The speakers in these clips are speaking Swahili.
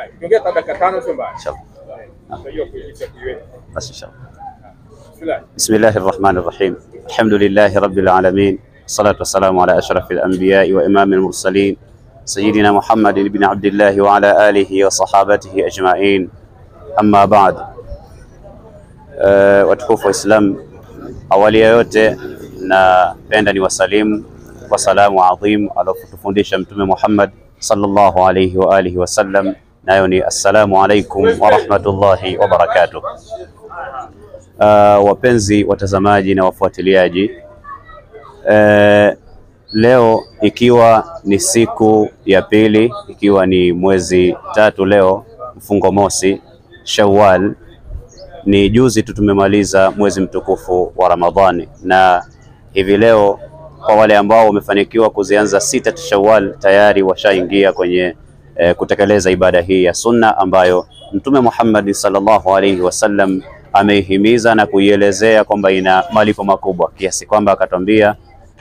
Tuongea hata dakika tano sio mbaya. Inshallah. Unajua kuitisha kuiweka. Basi inshallah. Bismillah. بسم الله الرحمن الرحيم الحمد لله رب العالمين الصلاة والسلام على أشرف الأنبياء وإمام المرسلين سيدنا محمد بن عبد الله وعلى آله وصحابته أجمعين أما بعد uh, watukufu wa Islam, awali ya yote napenda ni wasalimu kwa salamu adhim aliyotufundisha Mtume Muhammad sallallahu alayhi wa alihi wasallam, nayo ni assalamu alaikum wa rahmatullahi wa barakatuh. Uh, wapenzi watazamaji na wafuatiliaji, uh, leo ikiwa ni siku ya pili, ikiwa ni mwezi tatu leo, mfungo mosi Shawwal, ni juzi tu tumemaliza mwezi mtukufu wa Ramadhani, na hivi leo kwa wale ambao wamefanikiwa kuzianza sita Shawwal tayari washaingia kwenye eh, kutekeleza ibada hii ya sunna ambayo Mtume Muhammad sallallahu alaihi wasallam ameihimiza na kuielezea kwamba ina malipo makubwa kiasi kwamba akatwambia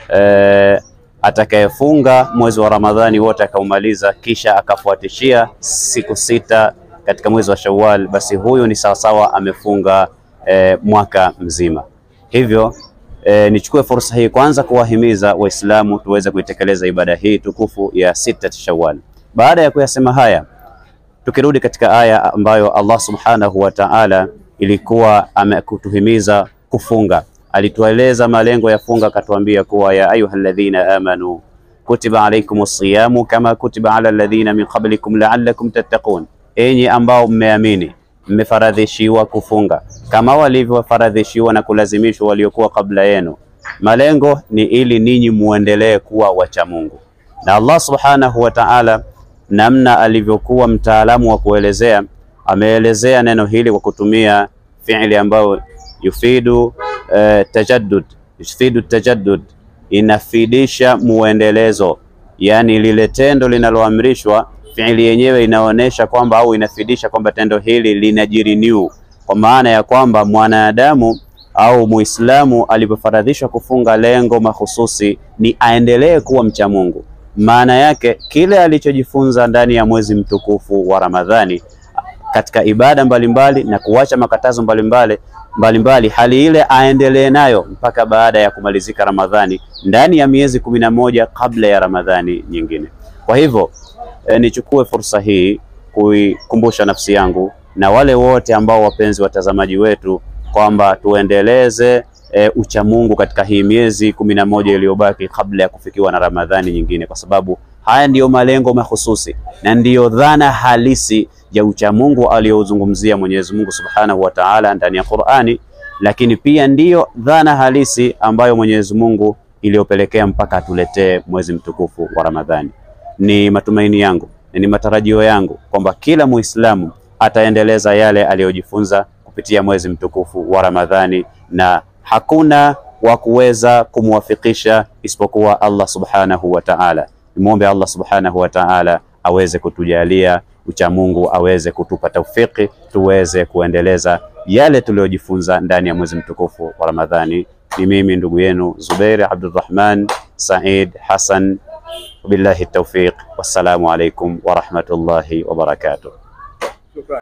eh, atakayefunga mwezi wa Ramadhani wote akaumaliza kisha akafuatishia siku sita katika mwezi wa Shawwal, basi huyu ni sawasawa amefunga eh, mwaka mzima. Hivyo eh, nichukue fursa hii kwanza kuwahimiza Waislamu tuweze kuitekeleza ibada hii tukufu ya sita Shawwal. Baada ya kuyasema haya, tukirudi katika aya ambayo Allah subhanahu wa ta'ala ilikuwa amekutuhimiza kufunga, alitueleza malengo ya funga, akatuambia kuwa ya ayyuhalladhina amanu kutiba alaykumus siyamu kama kutiba ala alladhina min qablikum la'allakum tattaqun, enyi ambao mmeamini mmefaradhishiwa kufunga kama walivyofaradhishiwa na kulazimishwa waliokuwa kabla yenu. Malengo ni ili ninyi muendelee kuwa wacha Mungu. Na Allah subhanahu wa ta'ala, namna alivyokuwa mtaalamu wa kuelezea, ameelezea neno hili kwa kutumia fi'li ambayo yufidu eh, tajaddud, yufidu tajaddud, inafidisha muendelezo, yani lile tendo linaloamrishwa fiili yenyewe inaonyesha kwamba au inafidisha kwamba tendo hili linajiriniu, kwa maana ya kwamba mwanadamu au Muislamu alipofaradhishwa kufunga, lengo mahususi ni aendelee kuwa mcha Mungu. Maana yake kile alichojifunza ndani ya mwezi mtukufu wa Ramadhani katika ibada mbalimbali na kuacha makatazo mbalimbali mbalimbali, hali ile aendelee nayo mpaka baada ya kumalizika Ramadhani, ndani ya miezi kumi na moja kabla ya Ramadhani nyingine. Kwa hivyo E, nichukue fursa hii kuikumbusha nafsi yangu na wale wote ambao wapenzi watazamaji wetu kwamba tuendeleze e, uchamungu katika hii miezi kumi na moja iliyobaki kabla ya kufikiwa na Ramadhani nyingine, kwa sababu haya ndiyo malengo mahususi na ndiyo dhana halisi ya uchamungu aliyozungumzia Mwenyezi Mungu Subhanahu wa Ta'ala ndani ya Qur'ani, lakini pia ndiyo dhana halisi ambayo Mwenyezi Mungu iliyopelekea mpaka atuletee mwezi mtukufu wa Ramadhani. Ni matumaini yangu na ni matarajio yangu kwamba kila Muislamu ataendeleza yale aliyojifunza kupitia mwezi mtukufu wa Ramadhani, na hakuna wa kuweza kumwafikisha isipokuwa Allah subhanahu wa ta'ala. Nimwombe Allah subhanahu wa ta'ala aweze kutujalia uchamungu, aweze kutupa taufiki, tuweze kuendeleza yale tuliyojifunza ndani ya mwezi mtukufu wa Ramadhani. Ni mimi ndugu yenu Zubair Abdurrahman Said Hassan Wabillahi tawfiq, wassalamu alaikum warahmatullahi wabarakatuh. Shukran.